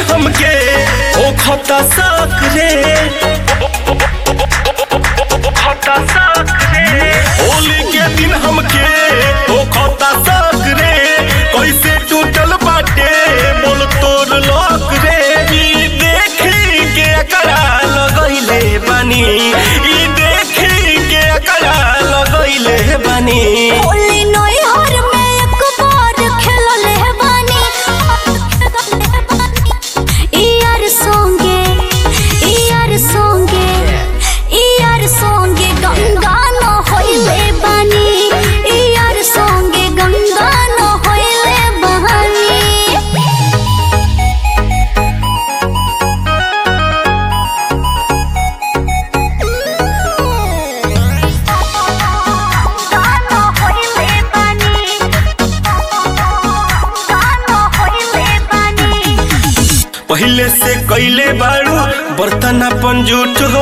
हमके ओ खता सक रे होली के दिन हमके ओ खता सक रे कैसे टूटल बाटे बोल तोर लोक रे ई देखी के अकड़ा लगैले बानी ई देखी के अकड़ा लगैले बानी होली नई हर में एक बार खेलले बानी यार संगे यार संगे यार संगे गंगा न होइले बानी यार संगे गंगा न होइले बानी गाना होइले बानी गाना होइले बानी पहले से कैले बाड़ू बर्तन अपन जूठ हो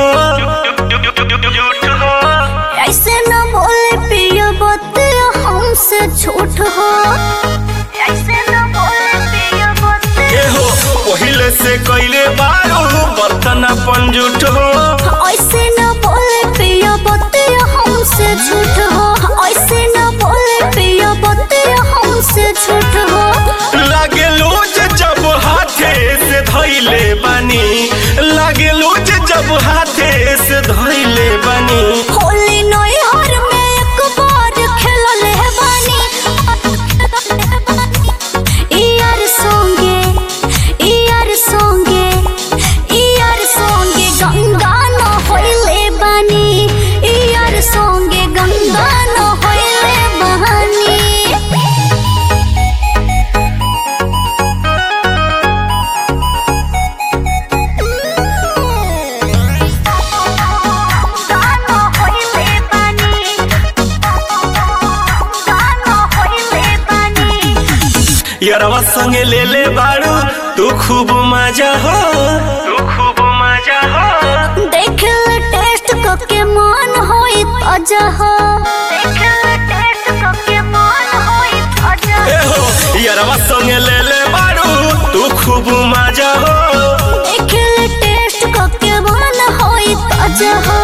ऐसे न बोले पियो बतिया हमसे झूठ हो ऐसे न बोले पियो बतिया ए हो पहले से कैले बाड़ू बर्तन अपन जूठ हो ऐसे न बोले पियो बतिया हमसे झूठ हो ऐसे न बोले पियो बतिया हमसे झूठ हो लागे लूज जब हाथे से धैले बानी लागे लूज जब हाथे से धैले बानी होली नई हर में एक बार खेलले बानी यार संगे यार संगे यार संगे गंगा न होइले बानी यार संगे गंगा न होइले बानी गाना होइले बानी गाना होइले बानी यारवा संगे ले ले बाड़ू तू खूब मजा हो तू खूब मजा हो देख ले टेस्ट करके मन होई ताजा हो देख ले टेस्ट करके मन होई ताजा ए हो यारवा संगे ले ले बाड़ू तू खूब मजा हो देख ले टेस्ट करके मन होई ताजा हो